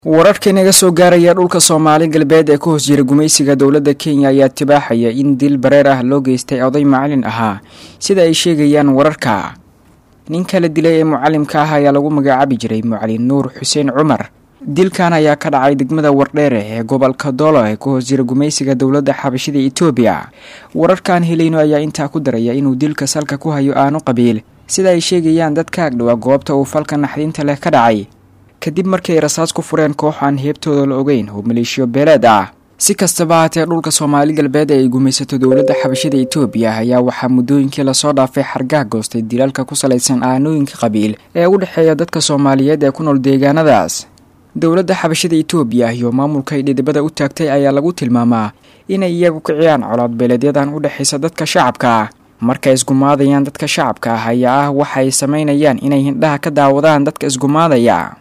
wararka inaga soo gaaraya dhulka soomaali galbeed ee ka hoos jira gumaysiga dowladda kenya ayaa tibaaxaya in dil bareer ah loo geystay oday macalin ahaa sida ay sheegayaan wararka ninka la dilay ee mucalimka ah ayaa lagu magacaabi jiray mucalin nuur xuseen cumar dilkan ayaa ka dhacay degmada wardheere ee gobolka doolo ee ka hoos jira gumaysiga dowladda xabashida etoobiya wararkaan helayno ayaa intaa ku daraya inuu dilka salka ku hayo aano qabiil sida ay sheegayaan dad ka agdhowa goobta uu falka naxdinta leh ka dhacay kadib markii ay rasaas ku fureen koox aan heebtooda la ogeyn oo maleeshiyo beeleed ah si kastaba haatee dhulka soomaali galbeed ee ay gumaysato dowladda xabashada etoobiya ayaa waxaa muddooyinkii lasoo dhaafay xargaha goostay dilaalka ku salaysan aanooyinka qabiil ee u dhexeeya dadka soomaaliyeed ee ku nool deegaanadaas dowladda xabashada etoobiya iyo maamulka ay dhidibada u taagtay ayaa lagu tilmaamaa inay iyagu kiciyaan colaad beeleedyadan u dhexaysa dadka shacabka markay isgumaadayaan dadka shacabka ah ayaa ah waxa ay samaynayaan inay hindhaha ka daawadaan dadka isgumaadaya